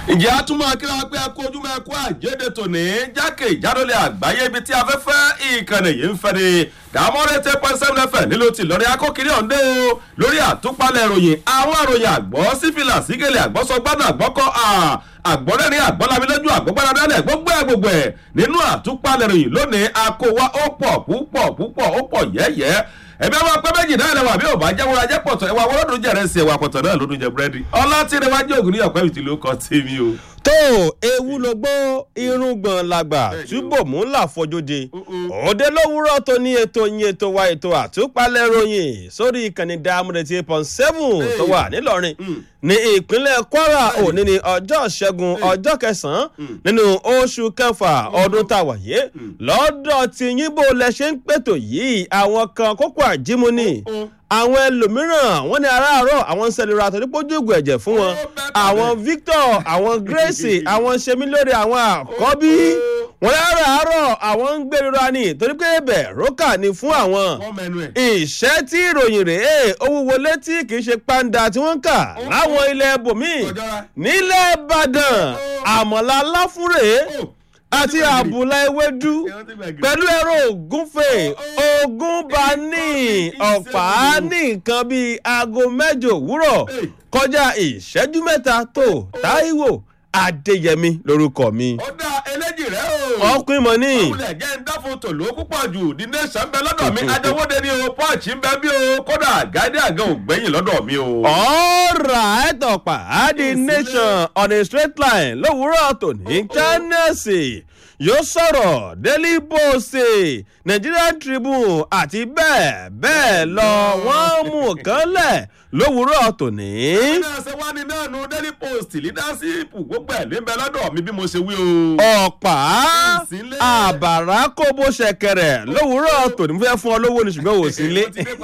ǹjẹ́ a tún máa kíra pé ẹkú ojúmọ́ ẹkú àjẹ́dẹ tòní jákè ìjádọ́lẹ̀ àgbáyé ibi tí afẹ́fẹ́ ìkànnì yìí ń fẹ́ ni dàmọ́rẹ́ tẹ́ pọ́n seven fm nílò tí lọ́rí akókiri ọ̀ndẹ́ o lórí àtúpalẹ̀ ìròyìn àwọn ìròyìn àgbọ̀ sífìlà sígẹ̀lẹ̀ àgbọ̀sọgbádùn àgbọ̀kọ́ àgbọ̀rẹ́rìn àgbọ̀lámilójú àgbọ̀gbáradálẹ̀ gbogbo ẹ̀ gbogbo ẹ̀ nínú àtúpalẹ̀ ìròyìn lónìí akówá ó pọ̀ púpọ̀ púpọ̀ ó pọ̀ yẹ́yẹ́ ẹbí ọmọ pẹ méjì náà lẹwà bí òbá jẹwọra jẹ pọtọ ẹwà wọn lọdún jẹrẹ sí ẹwà pọtọ náà lọdún jẹ búrẹdì ọlá tí ìrẹwà jẹ ògùn ní ọpẹ ìtì ló kọ tèmi o. tó ewu ló gbọ́ irúgbọ̀n làgbà túbọ̀ mú ńlá fọjọ́de òde lówùúrọ̀ tó ní ètò yín ètò wa ètò àtúpalẹ̀ ròyìn sórí ìkànnì dàmúdẹ tí point seven tó wà nílọrin ní ìpínlẹ̀ kwara òní ní ọjọ́ ṣẹ́gun ọjọ́ kẹsàn-án nínú oṣù kẹfà ọdún tá a wà yé lọ́dọ̀ tí yín bó lẹ ṣe ń pètò yìí àwọn kan kókó àjímúni àwọn ẹlòmíràn wọn ní aráàárọ àwọn ń sẹlẹra torí pójú ògùn ẹ̀jẹ̀ fún wọn àwọn victor àwọn grace àwọn semilore àwọn àkọ́bí wọn láràárọ̀ àwọn ń gbèrora ni torí pé bẹ̀ rókà ni fún àwọn ìṣẹ́ tí ìròyìn rèé owó wọlé tí kì í ṣe pàǹdà tí wọ́n ń kà láwọn ilẹ̀ bòmíì nílẹ̀ ìbàdàn àmọ̀lá láfúrè àti àbùlà ewédú pẹ̀lú ẹ̀rọ ògúnfè ogúnbaní ọ̀pá ní nǹkan bíi aago mẹ́jọ òwúrọ̀ kọjá ìṣẹ́jú mẹ́ta tó táíwò adéyẹmí lorúkọ mi. ó dá eléjì rẹ o. ọkùnrin mọ ní. ọkùnrin ẹ̀jẹ̀ ń dáfo tòló púpọ̀ jù the nation ń bẹ lọ́dọ̀ mi adéwọ́dé ni o punch ń bẹ bí o kódà gáídé àga ò gbẹ́yìn lọ́dọ̀ mi o. ọ̀rà ẹ̀tọ̀pá the nation on a straight line lówùúrọ̀ tòní channelsì yóò sọ̀rọ̀ daily post nigerian tribune àti bẹ́ẹ̀ bẹ́ẹ̀ lọ wọ́n mú kan lẹ̀ lówùúrọ̀ tòní. náà ṣe wá ní náà nu daily post leadership gbogbo ẹ̀ ló ń bẹ lọ́dọ̀ mi bí mo ṣe wí o. ọ̀pá àbàrà kó bó ṣẹkẹrẹ lówùúrọ̀ tòní mo fẹ́ fún ọ lówó ni ṣùgbọ́n wò sí ilé.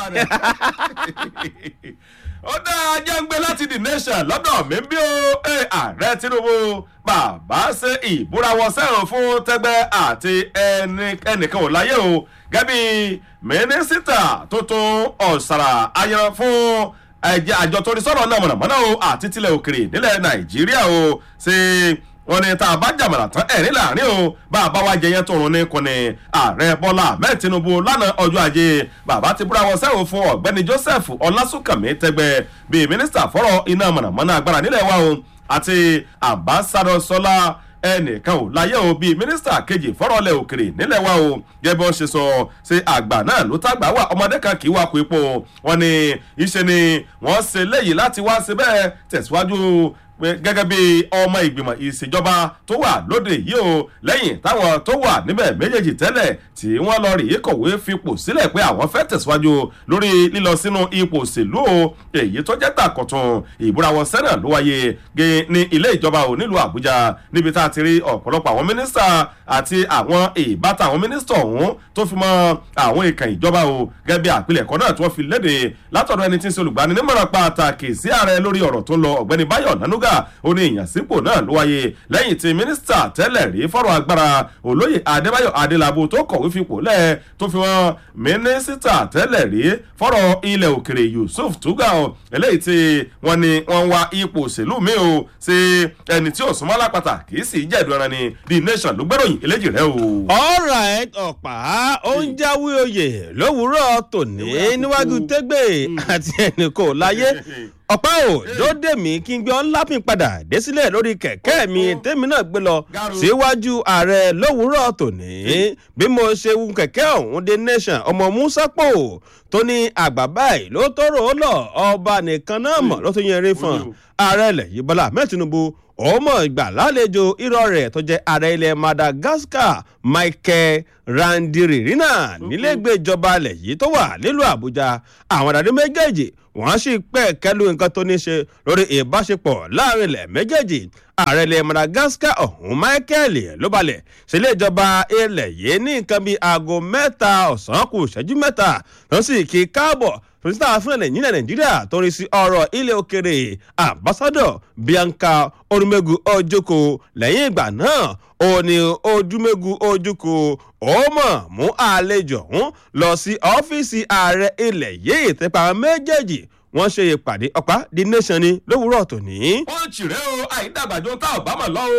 ó dá ajẹ́ngbé láti the nation lọ́dọ̀ mi bí o ààrẹ tinubu bàbá ṣe ìbúrawọ sẹ́wọ̀n fún tẹ́gbẹ́ àti ẹnìkan ò láyé o gẹ́bí mínísítà tuntun ọ̀sàrà ayan fún ẹ̀jẹ̀ àjọ torí sọ̀rọ̀ náà mọ̀nàmọ́ná o àti tilẹ̀ òkèrè nílẹ̀ nàìjíríà o ṣe wọn ni tá a bá jàmàlà tán ẹ̀rín láàrin o bá a bá wá jẹyẹ tó rún ní kùnì ààrẹ bọ́lá ahmed tinubu lánàá ọjọ́ ajé bàbá ti búra wọn sẹ́wọ̀n fún ọ̀gbẹ́ni joseph ọlásùnkànmí tẹgbẹ́ bíi mínísítà fọ́rọ̀ iná mọ̀nàmọ́ná agbára nílẹ̀ wa o àti ambassadọ sọlá ẹnìkan ò láyé o bíi mínísítà kejì fọ́rọ̀lẹ̀ òkèrè nílẹ̀ wa o gẹ́gẹ́ bí wọ́n ṣe sọ ṣe àgbà náà ló tàgbà wà ọmọdé kan kì í wá kó epo wọn ni iṣẹ́ ni wọ́n ṣe léyìí láti wá ṣe bẹ́ẹ̀ tẹ̀síwájú gẹ́gẹ́ bí ọmọ ìgbìmọ̀ ìṣèjọba tó wà lóde yìí o lẹ́yìn táwọn tó wà níbẹ̀ méjèèjì tẹ́lẹ̀ tí wọ́n lọ rí kọ̀wé fipò sílẹ̀ pé àwọn fẹ́ tẹ̀síwájú lórí lílọ sínú ipò òṣèlú o èyí tó jẹ́ tàkọ̀tún ìbúra wọn sẹ́nà ló wáyé gé ní ilé ìjọba o nílùú àbújá níbi tá a ti rí ọ̀pọ̀lọpọ̀ àwọn mínísítà àti àwọn ìbátan àwọn mínísítà ọ̀hún tó fi mọ́ àwọn ìkàn ìjọba o gẹ́gẹ́ bí àpilẹ̀kọ náà tí wọ́n fi léde látọ̀dọ̀ ẹni tí ń ṣe olùgbaninímọ̀ràn pàtàkì sí ààrẹ lórí ọ̀rọ̀ tó ń lọ ọ̀gbẹ́ni báyọ̀ nánúgà ó ní ìyànsípò náà ló wáyé lẹ́yìn tí mínísítà tẹ́lẹ̀ rí fọ́rọ̀ agbára olóyè adébáyọ̀ adélábù tó kọ̀wé fipò lẹ̀ tó fi wọn mínísítà tẹ́lẹ̀ rí fọ́rọ̀ ilẹ̀ òkèrè yusuf tuga eléyìí tí wọ́n ní wọ́n wá ipò òṣèlú mi o ṣe ẹni tí ò súnmọ́ lápáta kì í sì jẹ̀dùn ẹran ni the nation ló gbẹ́ròyìn eléjì rẹ o. alright ọ̀pá ó ń jáwé oyè lówùúrọ̀ tòní níwájú tẹ́gbẹ́ àti ẹnì kò láyé ọ̀pá ò lóde mi kí n gbé ọ́n lápìn padà dé sílẹ̀ lórí kẹ̀kẹ́ mi tèmi náà gbé lọ síwájú ààrẹ lówùúrọ̀ tòní bí mo ṣe wù kẹ̀kẹ́ ọ̀hún dé nation ọmọ musa pò tó ní àgbà báyìí ló tọrọ ó lọ ọba nìkan náà mọ̀ ló tún yẹn rí fún ààrẹ ilẹ̀ yìí bọ́lá ahmed tinubu ọmọ ìgbà lálejò irọ́ rẹ̀ tó jẹ́ ààrẹ ilẹ̀ madagascar michael randiririna nílẹ̀gbẹ́ ìjọba ilẹ̀ yìí tó wà nílùú àbújá àwọn àdàdé méjèèjì wọ́n sì pẹ́ kẹ́lu nǹkan tó ní ṣe lórí ìbáṣepọ̀ láàrin ilẹ̀ méjèèjì ààrẹ ilẹ̀ madagascar ọ̀hún michael ló balẹ̀ sílé ìjọba ilẹ̀ yìí ní nǹkan bíi aago mẹ́ta ọ̀sán kù ìṣẹ́jú mẹ́ta ló sì kí káàbọ̀ pírísítà fún ilẹ̀ nílẹ̀ nàìjíríà tó rí sí ọ̀rọ̀ ilẹ̀ òkèrè ambassadọ̀ bianca olùmẹ́gu ojoko lẹ́yìn ìgbà náà ó ní ojúmẹ́gu ojoko ó mọ̀ mú àlejò ọ̀hún lọ sí ọ́fíìsì ààrẹ ilẹ̀ yìí tẹ́pà méjèèjì wọ́n ṣe ìpàdé ọ̀pá the nation ni lówùúrọ̀ tòní. pọ́ǹchì rẹ o àìdàgbàjọ tá ò bá mọ̀ lọ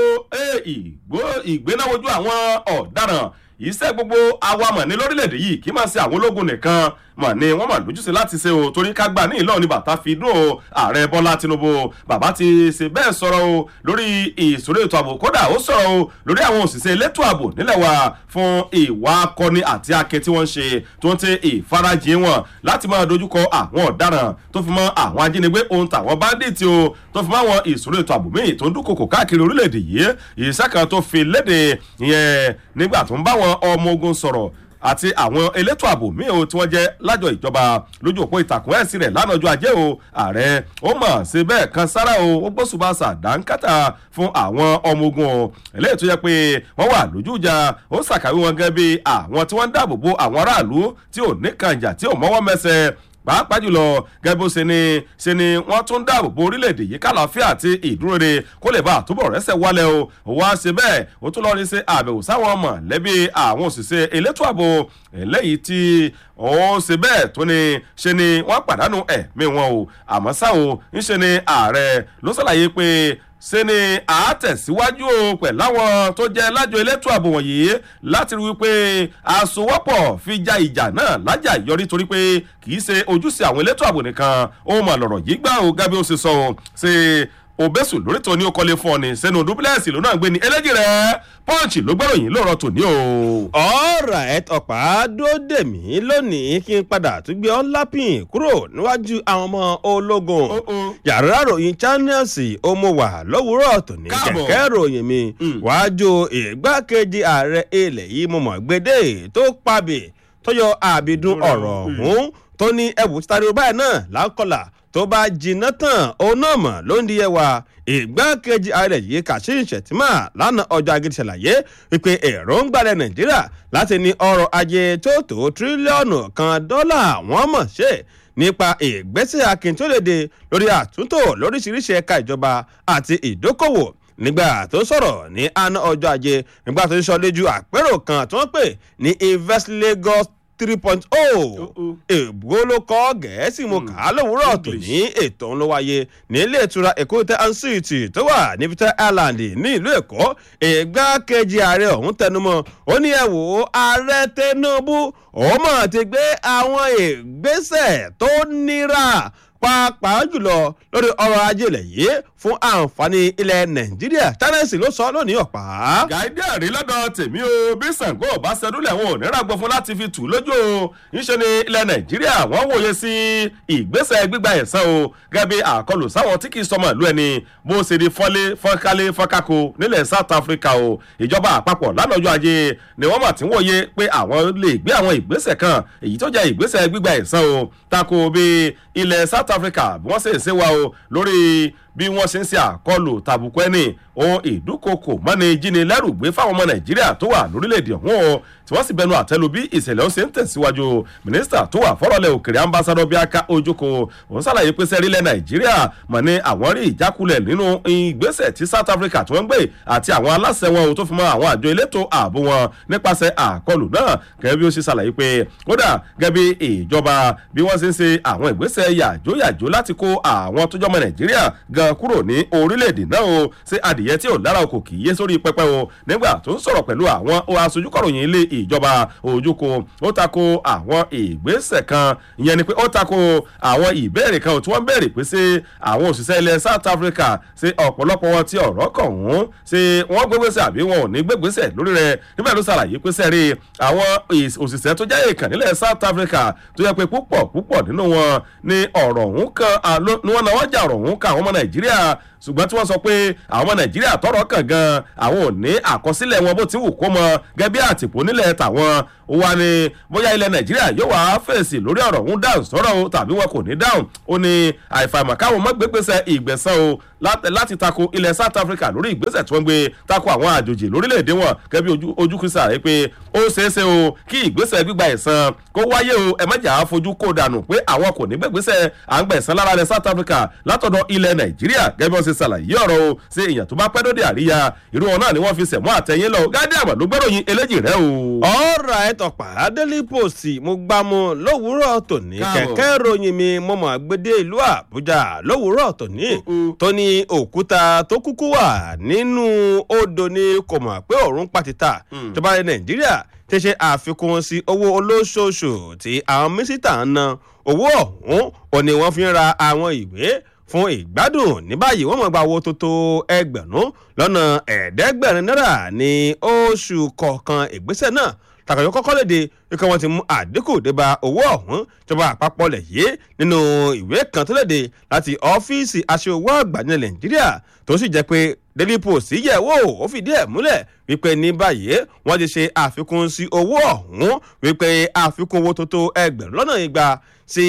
o ìgbénáwojú àwọn ọ̀daràn iṣẹ́ gbogbo awamọ̀ ní lórílẹ̀‐èdè yìí kì í máa ṣe àwọn ológun nìkan mọ̀ ni wọ́n mọ̀ lójúṣe láti ṣe o torí ká gbà ní ìlọ́ọ̀ ni bàtà fi dùn o ààrẹ bọ́lá tinubu bàbá ti ṣe bẹ́ẹ̀ sọ̀rọ̀ o lórí ìṣòro ètò ààbò kódà ó sọ̀rọ̀ o lórí àwọn òṣìṣẹ́ elétò ààbò nílẹ̀ wa fún ìwà akọni àti ake tí wọ́n ń ṣe tó ń tẹ ìfarajìn wọn láti máa dojúkọ àwọn ọ̀daràn tó fi mọ́ àwọn ajínigbé ohun tàwọn báńdíìtì o tó fi mọ́ àwọn ìṣòro ètò ààbò míì tó ń dúnkokò káàkiri orílẹ̀-èdè yìí ìṣẹ́ kan tó fi léde ìyẹn nígbà tó ń bá wọn ọmọ ogun sọ̀rọ̀ àti àwọn elétò ààbò míì o tí wọ́n jẹ́ lájọ ìjọba lójú òpó ìtàkùn ẹ̀sìn rẹ̀ lánàá ọjọ́ ajé o ààrẹ ó mọ̀ sí bẹ́ẹ̀ kan sára o ó gbósùbàṣà dáńkátà fún àwọn ọmọ ogun o eléyìí tó yẹ pé wọ́n wà lójú ìjà ó ṣàkàwé wọn gẹ́gẹ́ bí àwọn tí wọ́n ń dáàbò bo àwọn aráàlú tí ò ní kànjà tí ò mọ́wọ́ mẹsẹ̀ pàápàá jùlọ gẹ́gẹ́ bó ṣe ni ṣe ni wọ́n tún dáàbò bo orílẹ̀-èdè yìí kàlàáfíà àti ìdúróre kó lè bá àtúbọ̀ rẹ́sẹ̀ wálẹ̀ o òwò àṣẹ bẹ́ẹ̀ ó tún lọ́ọ́ rí ṣe àbẹ̀wò sáwọn mọ̀lẹ́bí àwọn òṣìṣẹ́ elétò ààbò eléyìí tí ó ṣe bẹ́ẹ̀ tó ni ṣe ni wọ́n pàdánù ẹ̀mí wọn o àmọ́ ṣá o ńṣe ni ààrẹ ló ṣàlàyé pé ṣe ni àátẹ̀síwájú o pẹ̀lú àwọn tó jẹ́ lájọ elétò ààbò wọ̀nyí láti rí wípé àsowọ́pọ̀ fi ja ìjà náà lájà yọrí torí pé kì í ṣe ojúṣe àwọn elétò ààbò nìkan ó mà lọ̀rọ̀ yìí gbà ó gábí ó ṣe sọ ọ́ ṣe òbẹ́sù lórí tó ní ó kọ́lé fún ọ ní sẹ́nu dúpílẹ̀sì ló náà gbé ní eléjì rẹ̀ pọ́ǹchì ló gbọ́rọ̀ yìí lóòrọ̀ tòní o. ọ̀rọ̀ ẹ̀ ọ̀pá dóde mí lónìí kí n padà tún gbé ọ́n lápìn kúrò níwájú àwọn ọmọ ológun yàrá ròyìn channels ó mú wà lówùúrọ̀ tòní kẹ̀kẹ́ ròyìn mi wájú ìgbákejì ààrẹ ilẹ̀ yìí mo mọ̀ gbédè tó pàbí tó yọ àbídún ọ̀rọ̀ ọ̀hún tó ní ẹ̀wù títàrí báyìí náà láńkọlà tó bá jiná tán òun náà mọ̀ ló ń di ẹwà ìgbákejì ààrẹ yìí kashim shettima lánàá ọjọ́ agídí ṣàlàyé wípé èròǹgbàlẹ̀ nàìjíríà láti ní ọrọ̀ ajé tó tó tírílíọ̀nù kan dọ́là wọ́n mọ̀ ṣe nípa ìgbésẹ̀ akíntúndéde lórí àtúntò lóríṣiríṣi ẹ̀ka ìjọba àti ìdókòwò nígbà tó sọ̀rọ̀ ní àná ọjọ́ ajé nígbà tó sọ lójú àpérò kan tí wọ́n pè ní invest lagos three point oh èbó ló kọ́ gẹ̀ẹ́sì mo kà á lówùúrọ̀ tó ní ètò ń lọ wáyé nílé ìtura èkó tẹ ansiti tó wà ní peter island ní ìlú èkó ìgbákejì ààrẹ ọ̀hún tẹnumọ́ ó ní ẹ wò ó ààrẹ tinubu òun mọ̀ ti gbé àwọn ìgbésẹ̀ tó nira pàápàá jùlọ lórí ọrọ̀ ajé ilẹ̀ yìí fún àǹfààní ilẹ̀ nàìjíríà tẹ́lẹ̀sì ló sọ lónìí ọ̀pá. gàdí àrí lọ́dọ̀ tèmi o bí sàngó ọba ṣẹdúlẹ̀ wọn ò ní ràgbọ́ fún láti fi tù lójú o ńṣe ni ilẹ̀ nàìjíríà wọ́n wòye sí ìgbésẹ̀ gbígba ẹ̀sán o gẹ́gẹ́ bí àkọlù sáwọn tí kì í sọmọ ìlú ẹni bó ṣe di fọ́lé fọ́nkálé fọ́nkáko nílẹ̀ south africa o ìjọba àpapọ̀ lánàá ọjọ́ ajé ni wọ́n mà ti ń wòye pé àwọn lè gbé àwọn ìgbésẹ̀ kan èyí tó jẹ́ ìgbésẹ̀ gbígba ẹ̀sán o tako bí ilẹ̀ south africa bí wọ́n ṣe ń ṣe wa o lórí bí wọ́n ṣe ń ṣe àkọlù tàbùkù ẹni ohun ìdúkokò mọ́ni jíni lẹ́rù gbé fáwọn ọmọ nàìjíríà tó wà lórílẹ̀‐èdè ọ̀hún o tí wọ́n sì bẹnu àtẹ́lu bí ìṣẹ̀lẹ̀ ọ̀hún ṣe ń tẹ̀síwájú mínísítà tó wà fọ́rọ̀lẹ̀ òkèrè ambassadọ bíaka ojoko òun ṣàlàyé pé sẹ́rílẹ̀ nàìjíríà mọ̀ ní àwọn rí ìjákulẹ̀ nínú ìgbésẹ̀ tí south africa tí wọ́n gbé àti àwọn aláṣẹ wọn ò tó fi mọ́ àwọn àjọ elétò ààbò wọn nípasẹ̀ àkọlù náà gẹ́gẹ́ bí ó ṣe ṣàlàyé pé kódà gẹ́gẹ́ bí ìjọba bí wọ́n ṣe ń ṣe àwọn ìgbésẹ̀ yàjóyàjó láti kó àwọn tó jọmọ nàìjíríà gan kúrò ní orílẹ̀-èdè náà o ṣé adìyẹ tí ò lára o kò kì í yé sórí pẹpẹ o nígbà tó ń sọ̀rọ̀ pẹ̀lú àwọn aṣojúkọ̀ròyìn ilé ìjọba ojúko ó tako àwọn ìgbésẹ̀ kan ìyẹn ni pé ó tako àwọn ìbéèrè kan tí wọ́n béèrè pé ṣé àwọn òṣìṣẹ́ ilẹ̀ south africa ṣe ọ̀pọ̀lọpọ̀ wọn tí ọ̀rọ̀ kàn wọ́n ṣe wọ́n gbégbèsè àbí wọn ò ní gbégbèsè lórí rẹ̀ níbẹ̀ ló ṣàlàyé pé sẹ́rí àwọn òṣìṣẹ́ tó jẹ́ èèkàn nílẹ̀ south africa tó yẹ pé púpọ̀ púpọ̀ nínú wọn ni ọ̀rọ̀ ọ̀hún kan ni wọ́n náwó jà ọ̀rọ̀ ọ̀hún kan àwọn ọmọ nàìjíríà ṣùgbọ́n tí wọ́n sọ pé àwọn ọmọ nàìjíríà tọrọ kàn gan àwọn ò ní àkọsílẹ̀ wọn bó ti wù kó mọ gẹ́gẹ́ bí àtìpó nílẹ̀ tàwọn ó wá ní bóyá ilẹ̀ nàìjíríà yóò wá fèsì lórí ọ̀rọ̀ ọ̀hún dáhùn sọ̀rọ̀ o tàbí wọn kò ní dáhùn ó ní àìfàìmọ̀ káwọn mọ́ gbégbèsè ìgbẹ̀sán o láti tako ilẹ̀ south africa lórí ìgbésẹ̀ tí wọ́n gbé tako àwọn àjòjì lórílẹ̀‐èdè wọn gẹ́gẹ́ bí ojú kìsà rẹ̀ pé ó ṣeéṣe o kí ìgbésẹ̀ gbígba ẹ̀san kó wáyé o ẹ mẹ́jà fojú kó dànù pé àwọn kò ní gbégbèsè à ń gbẹ̀sán lára ilẹ̀ south africa látọ̀dọ̀ ilẹ̀ nàìjíríà gẹ́gẹ́ bí wọ́n ṣe ṣàlàyé ọ̀rọ̀ o ṣe èèyàn tó bá pẹ́ lóde àríyá irú wọn náà ni wọ́n fi sẹ̀mú àtẹ̀yìn lọ gádé àmọ̀ ló gbẹ́ròyìn eléjì rẹ o. ọ̀rọ̀ ẹ̀ tọ̀pá daily post mo gbá mu lówùúrọ̀ tòní Káàbọ̀. kẹ̀kẹ́ ròyìn mi mo mọ̀ gbédé ìlú àbújá lówùúrọ̀ tòní Uh-uh. tó ní òkúta tó kúkú wà nínú odò ni kò mọ̀ pé òórùn pàtìtà Mm. ìjọba ilẹ̀ nàìjíríà ti ṣe àfikún sí owó olóṣooṣù tí àwọn mínísítà ń ná owó ọ̀hún ò ní wọ́n fi ń ra àwọn ìwé fún ìgbádùn ní báyìí wọ́n mọ̀ gba owó tó tó ẹgbẹ̀rún lọ́nà ẹ̀ẹ́dẹ́gbẹ̀rin náírà ní oṣù kọ̀ọ̀kan ìgbésẹ̀ náà tàkàyọ kọ́kọ́ léde wípé wọ́n ti mú àdínkù débà owó ọ̀hún ìjọba àpapọ̀ lẹ̀ yé nínú ìwé kan tó léde láti ọ́fíìsì aṣòwò àgbà ní nàìjíríà tó sì jẹ́ pé daily post yẹ̀ wò ó fìdí ẹ̀ múlẹ̀ wípé ní báyìí wọ́n ti ṣe àfikún sí owó ọ̀hún wípé àfikún owó tó tó ẹgbẹ̀rún lọ́nà igba sí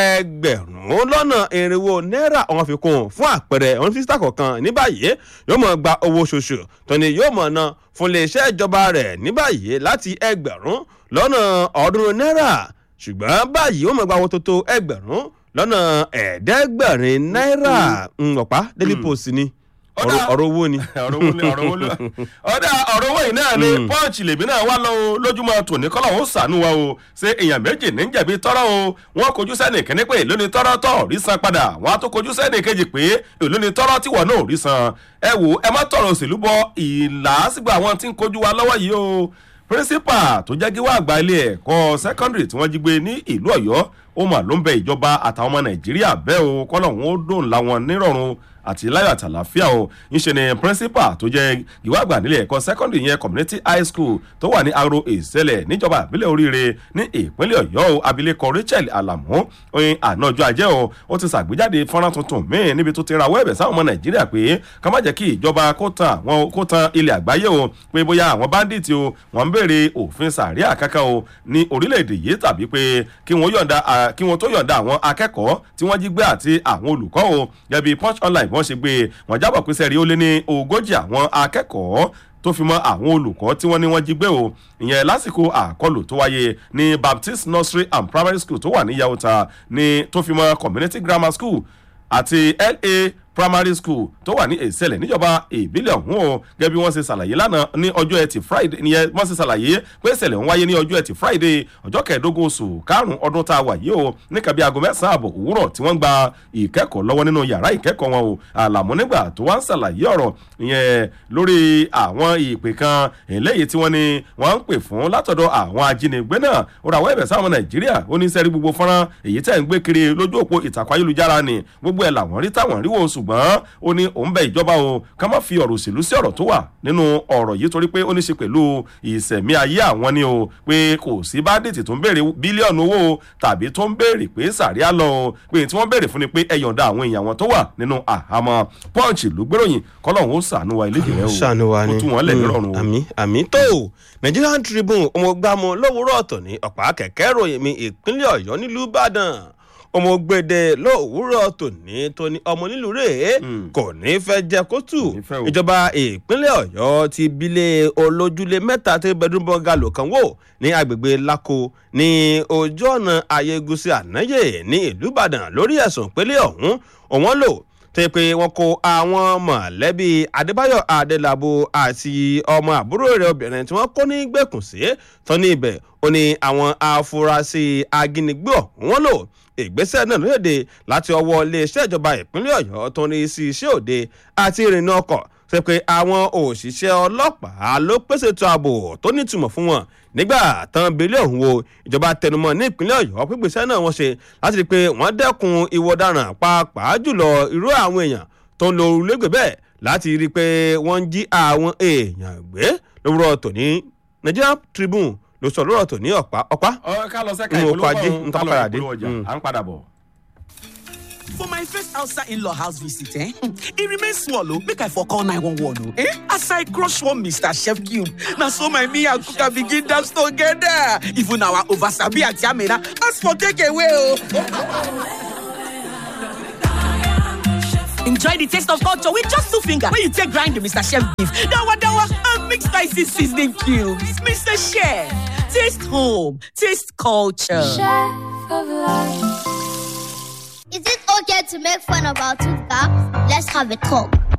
ẹgbẹ̀rún lọ́nà irinwó náírà wọn fi kún un fún àpẹẹrẹ wọn fi sísá kọ̀ọ̀kan ní báyìí yóò mọ̀ gba owó oṣooṣù tó ní yóò mọ̀ ná fún iléeṣẹ́ ìjọba rẹ̀ ní báyìí láti ẹgbẹ̀rún lọ́nà ọ̀ọ́dúnrún náírà ṣùgbọ́n báyìí ó mọ̀ gba owó tó tó ẹgbẹ̀rún lọ́nà ẹ̀ẹ́dẹ́gbẹ̀rin náírà ń ọ̀pá daily post ni Ọ̀dà. ọ̀rọ̀ ọ̀rọ̀ owó ni. ọ̀rọ̀ owó ni ọ̀rọ̀ owó ni ọ̀dà ọ̀rọ̀ owó yìí náà ni pọ́ǹchì lèmi náà wá lọ o lójúmọ́ tòní kọ́lọ̀ ó sànú wa o ṣé èèyàn méjì ní jẹ̀bi tọ́rọ̀ o wọ́n kojú sẹ́nì kíní pé èló ni tọ́rọ̀ tọ̀ rí san padà wọ́n á tó kojú sẹ́nì kejì pé èló ni tọ́rọ̀ tí wọ́n náà rí san ẹ wò ẹ má tọrọ òṣèlú bọ ìlàásìgbò àwọn tí ń kojú wa lọ́wọ́ yìí o pírísípà tó jẹ́ gíwá àgbà ilé ẹ̀kọ́ sẹ́kọ́ndìrì tí wọ́n jí gbé ní ìlú ọ̀yọ́ ó mà ló ń bẹ ìjọba àtàwọn ọmọ nàìjíríà bẹ́ẹ̀ o kọ́lọ̀ wọn ó dòun láwọn nírọ̀rùn àti láyọ̀ àtàlàfíà o ńṣe ni principal tó jẹ́ ìwé àgbà nílé ẹ̀kọ́ secondary yẹn community high school tó wà ní aro ìṣẹ̀lẹ̀ níjọba ìbílẹ̀ oríire ní ìpínlẹ̀ ọ̀yọ́ o abilékọ rachel alamu oyin àná ọjọ́ ajé o ó ti ṣàgbéjáde fọ́nrán tuntun míì níbi tó ti rawọ́ ẹ̀bẹ̀ sáwọn ọmọ nàìjíríà pé ká má jẹ́ kí ìjọba kó tan àwọn kó tan ilẹ̀ àgbáyé o pé bóyá àwọn bandits o wọ́n ń béèrè òfin sàríà kankan o ní orílẹ̀-èdè yìí tàbí pé kí wọ́n yọ̀ǹda à, kí wọ́n tó yọ̀ǹda àwọn akẹ́kọ̀ọ́ tí wọ́n jí gbé àti àwọn olùkọ́ o gẹ́bí punch online bí wọ́n ṣe gbé wọ́n jábọ̀ pé sẹ́rí ó lé ní ogójì àwọn akẹ́kọ̀ọ́ tó fi mọ àwọn olùkọ́ tí wọ́n ní wọ́n jí gbé o ìyẹn lásìkò àkọlù tó wáyé ní baptist nursery and primary school tó wà ní yahota ní tó fi mọ community grammar school àti la primary school tó wà ní èsẹ̀lẹ̀ níjọba ìbílẹ̀ ọ̀hún o gẹ́gẹ́ bí wọ́n ṣe ṣàlàyé lánàá ní ọjọ́ ẹtì friday ìyẹn wọ́n ṣe ṣàlàyé pé ìṣẹ̀lẹ̀ ń wáyé ní ọjọ́ ẹtì friday ọjọ́ kẹẹ̀ẹ́dógún oṣù karùn-ún ọdún tá a wà yìí o níka bí aago mẹ́sàn-án àbọ̀ òwúrọ̀ tí wọ́n ń gba ìkẹ́kọ̀ọ́ lọ́wọ́ nínú yàrá ìkẹ́kọ̀ọ́ wọn o àlàmú nígbà tó wá ń ṣàlàyé ọ̀rọ̀ ìyẹn lórí àwọn ìpè kan eléyìí tí wọ́n ní wọ́n ń pè fún látọ̀dọ̀ àwọn ajínigbé náà ó ra àwọn ẹ̀bẹ̀ sáwọn nàìjíríà ó ní sẹ́rí gbogbo fọ́nrán èyí tẹ̀ ń gbé kiri lójú òpó ìtàkùn ayélujára ni gbogbo ẹ̀ làwọn rí táwọn rí wò ṣùgbọ́n ó ní òun bẹ ìjọba o ká má fi ọ̀rọ̀ òṣèlú sí ọ̀rọ̀ tó wà nínú ọ̀rọ̀ yìí torí pé ó ní ṣe pẹ̀lú ìsẹ̀mí ayé àwọn ni o pé kò sí bádẹ́tì tó ń béèrè bílíọ̀nù owó tàbí tó ń béèrè pé sàríà lọ o pé tí wọ́n béèrè fún ni pé ẹ yọ̀ǹda àwọn èèyàn wọn tó wà nínú àhámọ́ punch ló gbéròyìn kọ́lọ́hún ó sànú wa ilé ìjìnlẹ̀ o ṣàánú wa ni ó tú wọn lẹ̀ nírọ̀rùn o. àmì àmì tó nigerian tribune ọmọgbàmù lówùúrọ̀ ọ̀tọ̀ ní ọ̀pá kẹ̀kẹ́ ròyìn mi ìpínlẹ̀ ọ̀yọ́ nílùú ìbàdàn ọmọgbèdè lówùúrọ̀ tòní tó ní ọmọ nílùú rèé kò ní fẹ́ jẹ́ kó tù Kò ní fẹ́ o. ìjọba ìpínlẹ̀ ọ̀yọ́ ti bílé olójúlé mẹ́ta tí bedroom bungalow kan wò ní agbègbè lako ní ojú ọ̀nà ayégusi ànáyè ní ìlú ìbàdàn lórí ẹ̀sùn pélé ọ̀hún òun lò tẹ́ pé wọ́n kó àwọn mọ̀lẹ́bí adébáyọ̀ adélabò àti ọmọ àbúrò rẹ̀ obìnrin tí wọ́n kó ní gbẹ̀kùn sí tán ní ibẹ̀ ó ní àwọn afurasí ajínigbé ọ̀hún wọ́n lò ìgbésẹ̀ náà lóde láti ọwọ́ iléeṣẹ́ ìjọba ìpínlẹ̀ ọ̀yọ́ tó ní sí iṣẹ́ òde àti ìrìnnà ọkọ̀ ṣe pé àwọn òṣìṣẹ́ ọlọ́pàá ló pèsè ètò ààbò tó nítumọ̀ fún wọn nígbà tán bílẹ̀ ọ̀hún wo ìjọba tẹnumọ́ ní ìpínlẹ̀ ọ̀yọ́ pípèsè náà wọ́n ṣe láti rí i pé wọ́n dẹ́kun ìwọ ọ̀daràn pàápàá jùlọ irú àwọn èèyàn tó ń lo orúlégbè bẹ́ẹ̀ láti rí i pé wọ́n ń jí àwọn èèyàn gbé lówùrọ̀ tòní Nigerian Tribune ló sọ lórọ̀ tòní ọ̀pá ọ̀pá ọ ká lọ sẹ́ka N ò ìpolówó pàdé, ọ̀hún, n ká tó lọ padà dé. ìpolówó ọjà Mm. à ń padà bọ̀. For my first outside in-law house visit, eh? It remains small, oh. Make I for call 911, oh. Eh? As I crush one Mr. Chef Cube, now so my me and Kuka begin dance together. Even our oversabi at Yamina, ask for takeaway, oh. Enjoy the taste of culture with just two fingers. When you take grind the Mr. Chef beef, dawa dawa, and mix spicy seasoning cubes. Mr. Chef, taste home, taste culture. Chef of life. Is it okay to make fun of our tooth gap? Let's have a talk.